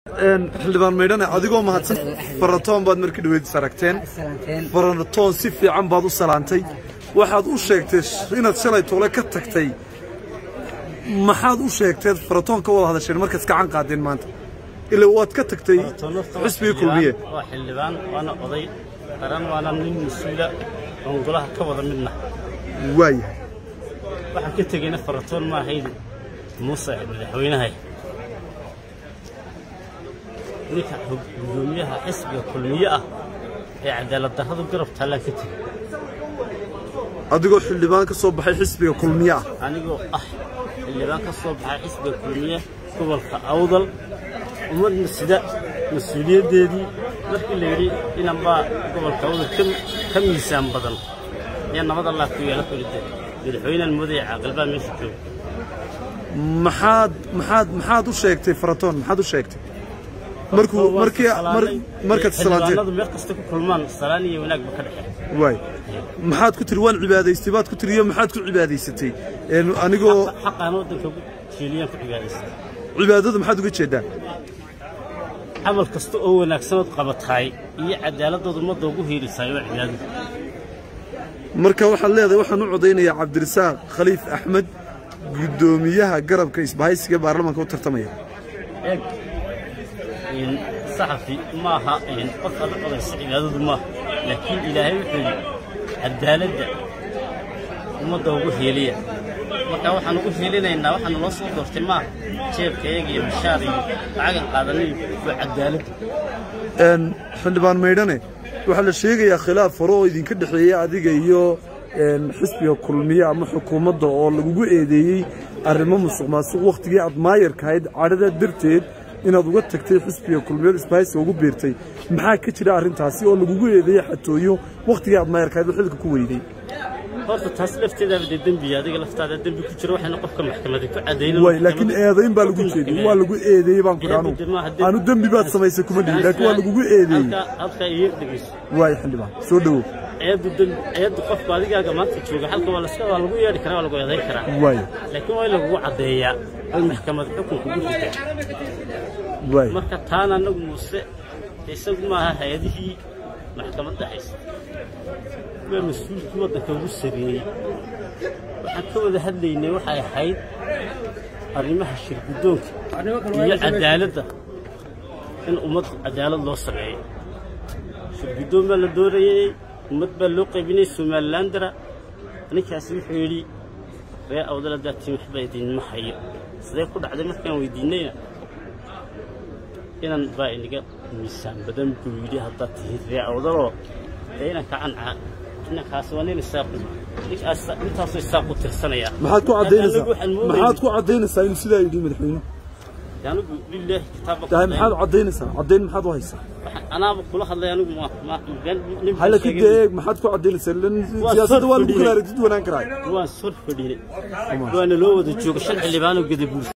xildhibaan maydhane adigoo mahadsan faratoon baad markii dhaweydis aragteen faratoon si fiican baad u salaantay waxaad u sheegtay inaad shalay toole ka tagtay maxaad u sheegteed faratoon ka wada hadasheen markaad gacan qaadeen maanta ilaa waad ka tagtay xisbigii kulmiye waa xildhibaan waana oday qaran waana nin mas-uula oon golaha ka wada midna waayahay waxaan ka tegeyna faratoon ma ahayn muuse madaxweynahay ninka gudoomiyaha xisbiga kulmiye ah ee cadaalad darradu garab taallaan ka tegey adigoo xildhibaan ka soo baxay xisbiga kulmiye ah anigoo ah xildhibaan ka soo baxay xisbiga kulmiye gobolka awdal ummadna sida mas-uuliyaddeedii markii la yidhi inanbaa gobolka awdal ka miisaan badan ayaa nabad allah ku yeela kulide madaxweynean moodaya caaqilbaa meesha jooga maxaad maxaad maxaad u sheegtay faratoon maxaad u sheegtay markuu markii markaad salaanteen xildhibaanadu meel kasta ku kulmaan salaan iyo wanaag ba ka dhexeeya waay maxaad ku tiri waan cibaadaystay baad ku tiri iyo maxaad ku cibaadaysatay een anigoo xaqaan waddanka ugu jeeliyaan ku cibaadaystay cibaadada maxaad uga jeedaa camal kasta oo wanaagsanood qabataay iyo cadaaladooda ummadda ugu hiilisaay waa cibaadadu marka waxaad leedahay waxaan u codaynayaa cabdirasaaq khaliif axmed guddoomiyaha garabka isbahaysiga baarlamaanka u tartamaya eeg saxafi maaha qof alla codaysa cibaadadu maaha laakiin ilaahay wuxuu yidhi cadaaladda ummadda ugu heeliya marka waxaan ugu heelinaynaa waxaana loo soo doortay maaha jeebkayaga iyo mashaar iyo lacagan qaadanayo waa cadaaladda een xildhibaan maydhane waxaa la sheegayaa khilaaf hore oo idinka dhexeeya adiga iyo een xisbiga kulmiye ama xukuumadda oo lagugu eedeeyey arrimo musuq maasuq wakhtigii aad maayarka ahayd cadhada darteed inaad uga tagtay xisbiga kulmiyeed isbahaysiga ugu biirtay maxaa ka jira arrintaasi oo lagugu eedeeyey xatooyo wakhtigii aad maayarka ahayd oo xilka ku weyday horta taas lafteedaaba dee dembiya adiga laftaada dembi ku jira waxayna qofka maxkamadi ku cadaynan way laakiin eedayn baa lagu jeeday waa lagu eedeeyey baan ku dhaanu aanu dembi baad samaysay kuma dhihin laakiin waa lagugu eedeeyey halkaa halkaa iyo dhegeyso waay xildhibaan soo dhowow eeddu dembi eeddu qofka adigaaga maanta jooga halka waa laska waa lagu yeedhi karaa waa lagu eedayn karaa waay laakiin waa in lagugu caddeeyaa in maxkamad xukun kugu ridaa waay marka taana anagu muuse isagu maaha hay-adihii maxkamadda haysta waa mas-uulkii waddanka ugu sareeyey waxaan ka wada hadlaynay waxay ahayd arrimaha shirguddoonka iyo cadaaladda in ummad cadaalad loo sameeyo shirguddoon baa la doorayey ummad baa loo qaybinayay somalilandara ninkaasi wuxuu yidhi ree awdala daatiin waxba idinma hayo sidee ku dhacday markaan weydiinayna inan baa inaga miisaan badan buu yidhi haddaad tihid ree awdaloo dee inan kacancaa inankaasi waa nin isaaqu ninkaas intaasoo isaaqu tirsanaya maxaad ku caddaynaysaa Anagu waxaan moodayay- maxaad ku caddaynaysaa inuu sidaa yidhi madaxweyne anigu lilaahi kitaabka tahay maxaad caddaynaysaa caddayn maxaad u haysaa anaaba kula hadlay anigu ma ma been nin baan hala ka sheegay. deeg maxaad ku caddaynaysaa lan siyaasadda waa lagu kala aragtid wanaan karaa waan sor fadhinay waana loo wada jooga shan xildhibaanoo gadabuur